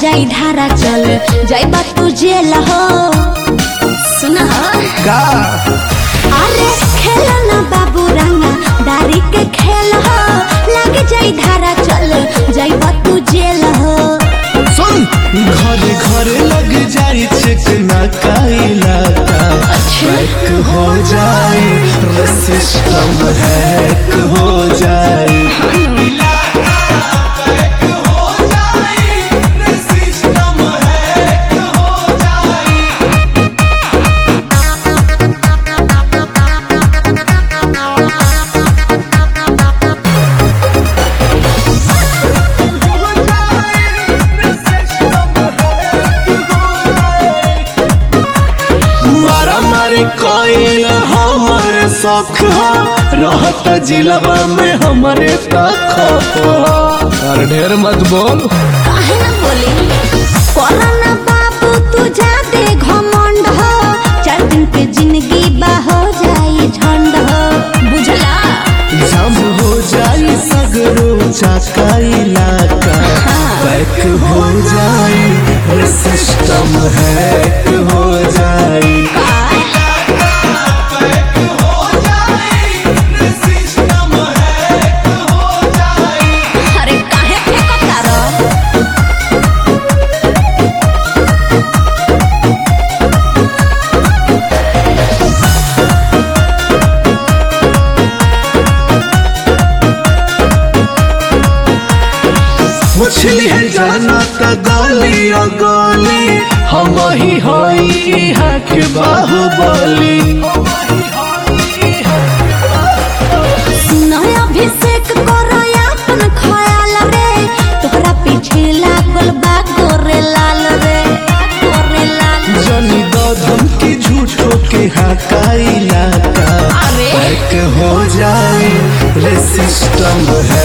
जाई धारा चल जाई बा तू जेल हो सुना का अरे खेल ना बाबू रंगा दारी के खेल हो लग जाई धारा चल जाई बा तू जेल हो सुन घरे घरे लग जाई चिकना का इलाका हैक हो जाए रे सिस्टम हैक हो जाए मारा मारी कोइल हमारे शौक हो रहत जिलवा में हमारे तक और ढेर मत बोल काहे ना बोली कोरोना बाबू तू जाते घमंड हो चार दिन के जिंदगी बा हो जाई झंड हो बुझला जब हो जाए सगरो चाका इलाका बैक हो जाए रे सिस्टम हैक हो जाए अरे काहे फेंकता रहो मछली है जाना त गली ओ गली हम ही होई हक बाहुबली नया अभिषेक करो अपन ख्याल रे तोहरा पीछे लागल बा गोरे लाल रे गोरे लाल जनी दो धमकी झूठो के हाका इलाका अरे। बैक हो जाए रे सिस्टम है